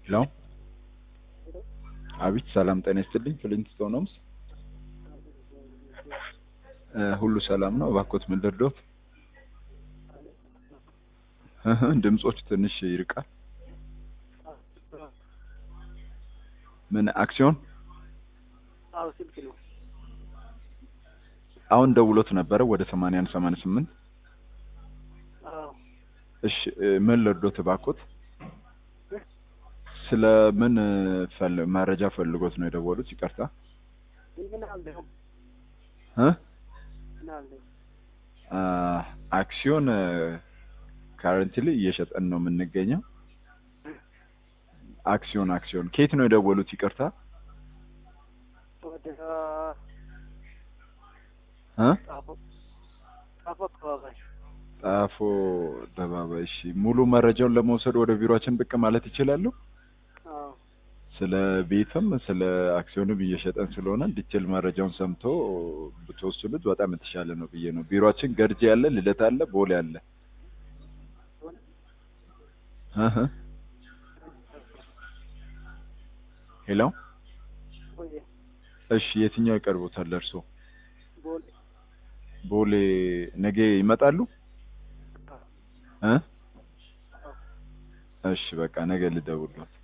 ሄሎ አቤት ሰላም ጤና ይስጥልኝ ፍሊንትስቶን ሆምስ እ ሁሉ ሰላም ነው እባክዎት ምን ልርዶት እህ ድምጾች ትንሽ ይርቃል ምን አክሲዮን አዎ ስልክ ነው። አሁን ደውሎት ነበረ ወደ ሰማንያ አንድ ሰማንያ ስምንት አዎ እሺ እ ምን ልርዶት እባክዎት ስለ ምን ፈል መረጃ ፈልጎት ነው የደወሉት ይቅርታ ምን አለው እ ምን አለው አ አክሲዮን ካረንትሊ እየሸጠን ነው የምንገኘው አክሲዮን አክሲዮን ከየት ነው የደወሉት ይቅርታ ወደ እ ጣፎ ጣፎ አካባቢ ጣፎ አደባባይ እሺ ሙሉ መረጃውን ለመውሰድ ወደ ቢሮአችን ብቅ ማለት ይችላሉ አዎ ስለ ቤትም ስለ አክሲዮንም እየሸጠን ስለሆነ ዲቴል መረጃውን ሰምቶ ብትወስዱት በጣም የተሻለ ነው ብዬ ነው ቢሮአችን ገርጂ አለ ልደታ አለ ቦሌ አለ እህ ሄሎ ወይ እሺ የትኛው ይቀርቦታል እርሶ ቦሌ ቦሌ ነገ ይመጣሉ እ እሺ በቃ ነገ ልደውልዎት